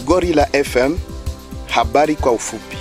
Gorilla FM, habari kwa ufupi.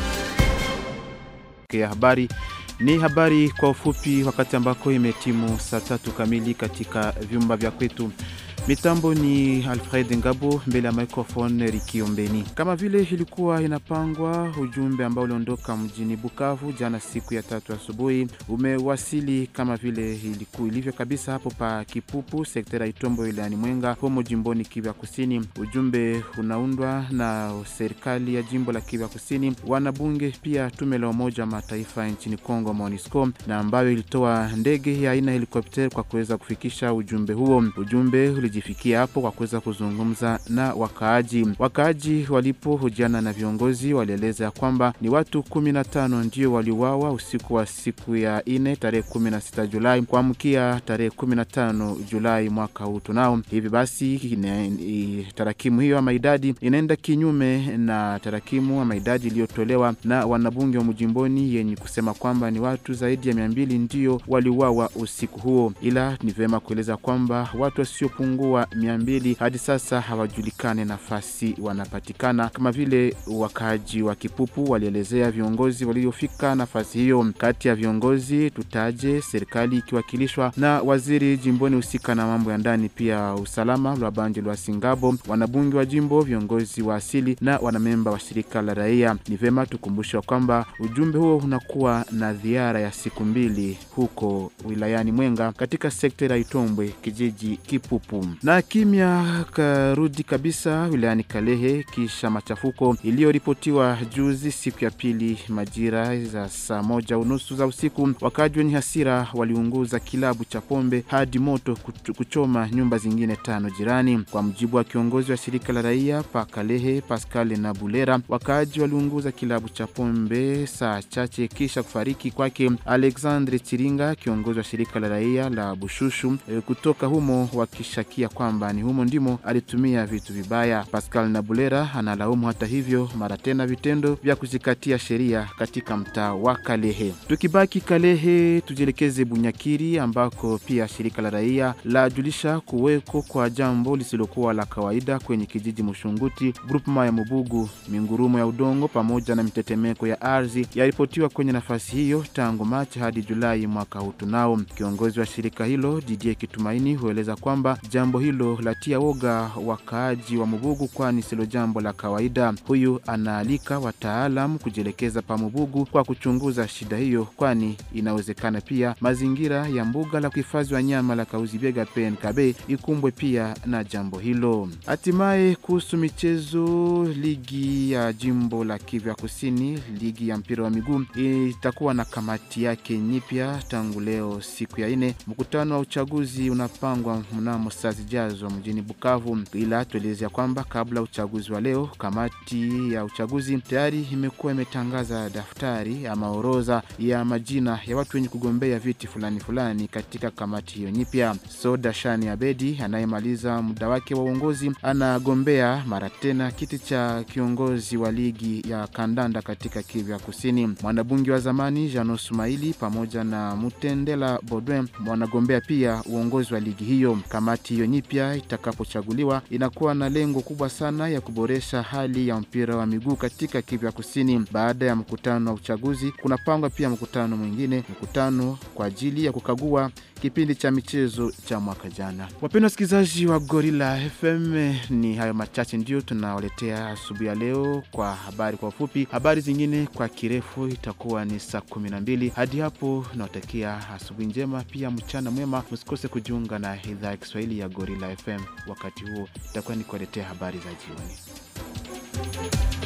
ya habari ni habari kwa ufupi, wakati ambako imetimu saa tatu kamili katika vyumba vya kwetu. Mitambo ni Alfred Ngabo, mbele ya microphone Rikiombeni. Kama vile ilikuwa inapangwa, ujumbe ambao uliondoka mjini Bukavu jana siku ya tatu asubuhi umewasili kama vile iliku, ilivyo kabisa hapo pa Kipupu, sekta ya Itombo wilayani Mwenga, humo jimboni Kivu Kusini. Ujumbe unaundwa na serikali ya jimbo la Kivu Kusini, wanabunge, pia tume la Umoja wa Mataifa nchini Kongo MONUSCO, na ambayo ilitoa ndege ya aina helikopter kwa kuweza kufikisha ujumbe huo. Ujumbe ulijifikia hapo kwa kuweza kuzungumza na wakaaji. Wakaaji walipohojiana na viongozi walieleza ya kwamba ni watu 15 ndio waliuawa usiku wa siku ya ine tarehe 16 Julai kuamkia tarehe 15 Julai mwaka huu tunao. Hivi basi ine, i, tarakimu hiyo ama idadi inaenda kinyume na tarakimu ama idadi iliyotolewa na wanabunge wa mjimboni yenye kusema kwamba ni watu zaidi ya 200 ndio waliuawa usiku huo, ila ni vyema kueleza kwamba watu wasiopungua mia mbili hadi sasa hawajulikane nafasi wanapatikana, kama vile wakaaji wa Kipupu walielezea viongozi waliofika nafasi hiyo. Kati ya viongozi tutaje serikali ikiwakilishwa na waziri jimboni husika na mambo ya ndani, pia usalama Lwabanje lwa Singabo, wanabunge wa jimbo, viongozi wa asili na wanamemba wa shirika la raia. Ni vyema tukumbusha kwamba ujumbe huo unakuwa na ziara ya siku mbili huko wilayani Mwenga katika sekta ya Itombwe, kijiji Kipupu na kimya karudi kabisa wilayani Kalehe kisha machafuko iliyoripotiwa juzi siku ya pili majira za saa moja unusu za usiku. Wakaji wenye hasira waliunguza kilabu cha pombe hadi moto kuchoma nyumba zingine tano jirani. Kwa mujibu wa kiongozi wa shirika la raia pa Kalehe Pascal na Bulera, wakaji waliunguza kilabu cha pombe saa chache kisha kufariki kwake Alexandre Chiringa, kiongozi wa shirika la raia la Bushushu kutoka humo wakishakia kwamba ni humo ndimo alitumia vitu vibaya. Pascal Nabulera analaumu hata hivyo mara tena vitendo vya kuzikatia sheria katika mtaa wa Kalehe. Tukibaki Kalehe, tujielekeze Bunyakiri ambako pia shirika la raia lajulisha kuweko kwa jambo lisilokuwa la kawaida kwenye kijiji Mushunguti, grupema ya Mubugu. Mingurumo ya udongo pamoja na mitetemeko ya ardhi yaripotiwa kwenye nafasi hiyo tangu Machi hadi Julai mwaka huu tunao. Kiongozi wa shirika hilo Didier Kitumaini hueleza kwamba jambo hilo latia woga wakaaji wa Mubugu, kwani silo jambo la kawaida. Huyu anaalika wataalamu kujielekeza pa Mubugu kwa kuchunguza shida hiyo, kwani inawezekana pia mazingira ya mbuga la kuhifadhi wanyama la Kauzibiega PNKB ikumbwe pia na jambo hilo. Hatimaye kuhusu michezo, ligi ya jimbo la Kivu Kusini, ligi ya mpira wa miguu itakuwa na kamati yake nyipya tangu leo siku ya ine. Mkutano wa uchaguzi unapangwa mnamo saa zijazo mjini Bukavu, ila tuelezea kwamba kabla uchaguzi wa leo, kamati ya uchaguzi tayari imekuwa imetangaza daftari ama orodha ya majina ya watu wenye kugombea viti fulani fulani katika kamati hiyo nyipya. Soda Shani Abedi anayemaliza muda wake wa uongozi anagombea mara tena kiti cha kiongozi wa ligi ya kandanda katika Kivu ya Kusini. Mwanabunge wa zamani Jano Sumaili pamoja na Mutendela Bodwin wanagombea pia uongozi wa ligi hiyo. Kamati hiyo nyipya itakapochaguliwa inakuwa na lengo kubwa sana ya kuboresha hali ya mpira wa miguu katika Kivu ya Kusini. Baada ya mkutano wa uchaguzi, kunapangwa pia mkutano mwingine, mkutano kwa ajili ya kukagua kipindi cha michezo cha mwaka jana. Wapendwa wasikilizaji wa Gorilla FM, ni hayo machache ndio tunawaletea asubuhi ya leo kwa habari kwa ufupi. Habari zingine kwa kirefu itakuwa ni saa kumi na mbili. Hadi hapo nawatakia asubuhi njema, pia mchana mwema. Msikose kujiunga na idhaa ya Kiswahili ya Gorilla FM. Wakati huo itakuwa ni kuwaletea habari za jioni.